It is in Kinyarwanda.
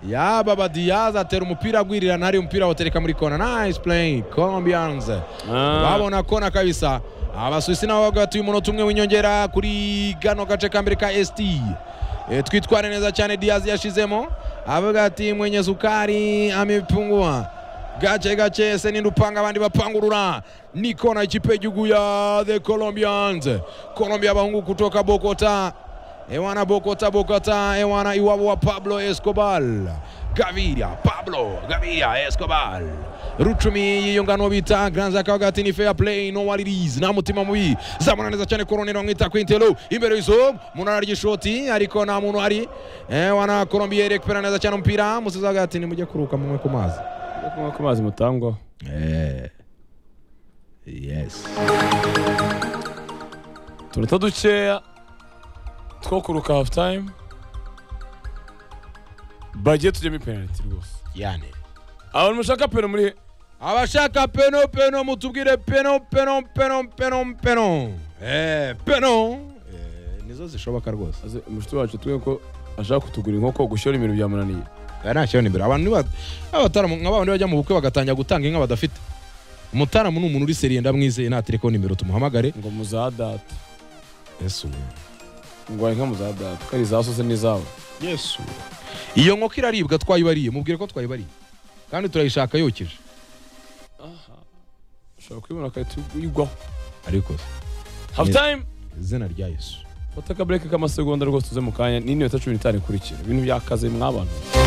Yaba Badiaz atera umupira agwirirana hari umupira watereka muri kona nice playing Colombians babona kona kabisa abasuwisi nabo bagatuye umunota umwe w'inyongera kuri kano gace ka mbere ka ST E, twitware neza cyane Diaz yashizemo avuga ati mwenye sukari amepungua gace gace se nindupanga abandi bapangurura ni kona ikipe y'igihugu ya the Colombians Colombia bahungu kutoka Bogota Ewana Bogota Bogota Ewana iwabo wa Pablo Escobar Gaviria Pablo Gaviria Escobar Rucumi yiyunga n'uwo bita Granza akavuga ati ni fair play no what it is nta mutima mubi zamura neza cyane koroneri bamwita Quintelo imbere y'izo umuntu ararya ishoti ariko nta muntu ari Ewana Colombia rekupera neza cyane umupira Musizi avuga ati nimujye kuruka munywe ku mazi kunywa ku mazi mutangwa Eh, yes utunota dukeya two kuruka hafu tayime bagiye tujyemo ipenaliti rwose yani abantu mushaka peno muri abashaka peno peno mutubwire peno peno peno peno peno eh peno eh, nizo zishoboka rwose aze umushuti wacu twe ko ashaka kutugura inkoko gushyira ibintu byamunaniye aya nta kibazo imbere abantu niba abataramu nka babandi bajya mu bukwe bagatangira gutanga inka badafite umutaramu ni umuntu uri seriye ndamwizeye nta telefone nimero tumuhamagare ngo muzadata yesu ngo inka muzadata ko ari za sose n'izawe yesu iyo nkoko iraribwa twayibariye mubwire ko twayibariye kandi turayishaka yokeje ushobora kuyibona agahita uyigwaho ariko se, hafu tayime izina rya yesu fata akabureke k'amasegonda rwose tuze mu kanya ni n'inota cumi n'itanu ikurikira ibintu byakaze mwabantu